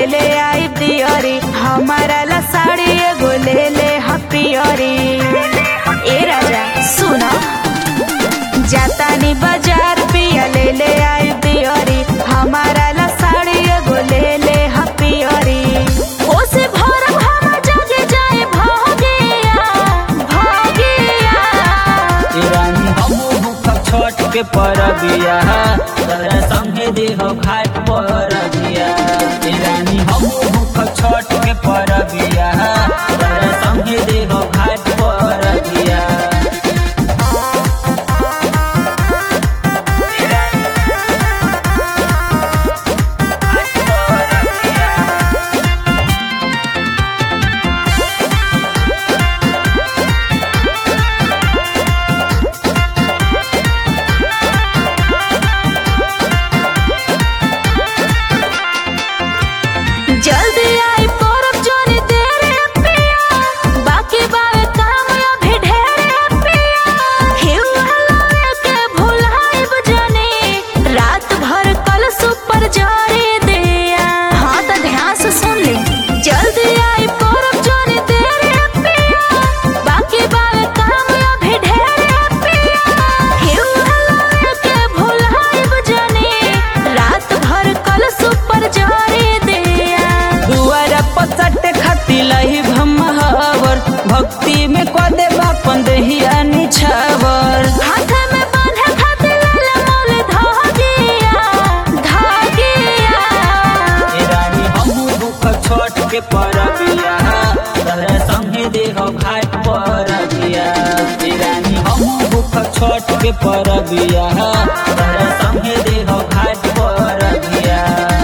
ले ले आई दियरी हमारा ला साड़ी एगो ले ले हपियरी ए राजा सुना जातानी बाजार पिया ले ले आई दियरी हमारा ला साड़ी एगो ले ले हपियरी ओसे भरम हम जगे जाए भागिया भागिया रानी हमू भूख छठ के परबिया तोरा संगे देह घाट परबिया रानी हमू भूख छठ के परबिया तोरा संगे देह घाट परबिया जल्दी आई परब जोनी तेरे पिया बाकी बावे काम अभी ढेरे पिया हिउआ लावे के भुलाइब जानी रात भर कल सुपर जारी दिया हाँ तो ध्यान से सुन ले जल्दी आई परब जोनी तेरे पिया बाकी बावे काम अभी ढेरे पिया हिउआ लावे के भुलाइब जानी रात भर कल सुपर जारी दिया दुआरा पसट खाती लही भमहावर भक्ति में कदे बापन दहिया निछावर हाथ में बांधे खातिर लाल मोल धागिया धागिया ए रानी हमू भूख छठ के परबिया तोरा संगे देह घाट परबिया ए रानी हमू भूख छठ के परबिया तोरा संगे देह घाट परबिया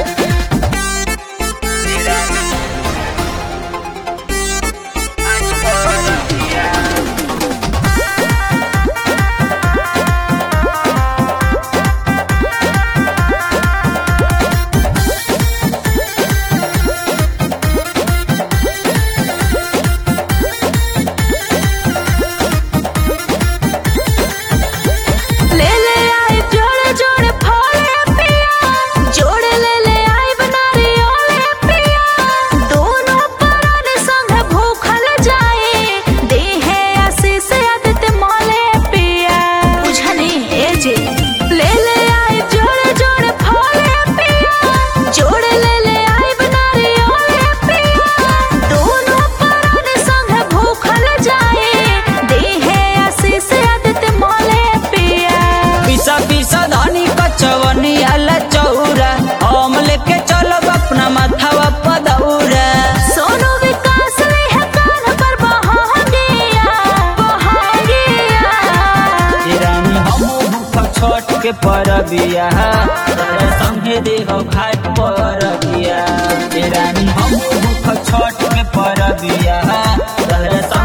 ले ले आई जोड़े जोड़े फले पिया जोड़े ले ले आई बनारी ओले पिया दोनों परान संग भूखल जाए देहे आशीष आदित्य मोले पिया बुझनी ए जे ले ले आई जोड़े जोड़े फले पिया जोड़े ले ले आई बनारी ओले पिया दोनों परान संग भूखल जाए देहे आशीष आदित्य मोले पिया पीसा पीसा धनी कचवनी आला चौरा हम लेके चलब अपना माथावा पदौरा सोनू विकास ने है कान पर बहागिया बहागिया ए रानी हमू भूख छठ के परबिया तोरा संगे देह घाट परबिया ए रानी हमू भूख छठ के परबिया तोरा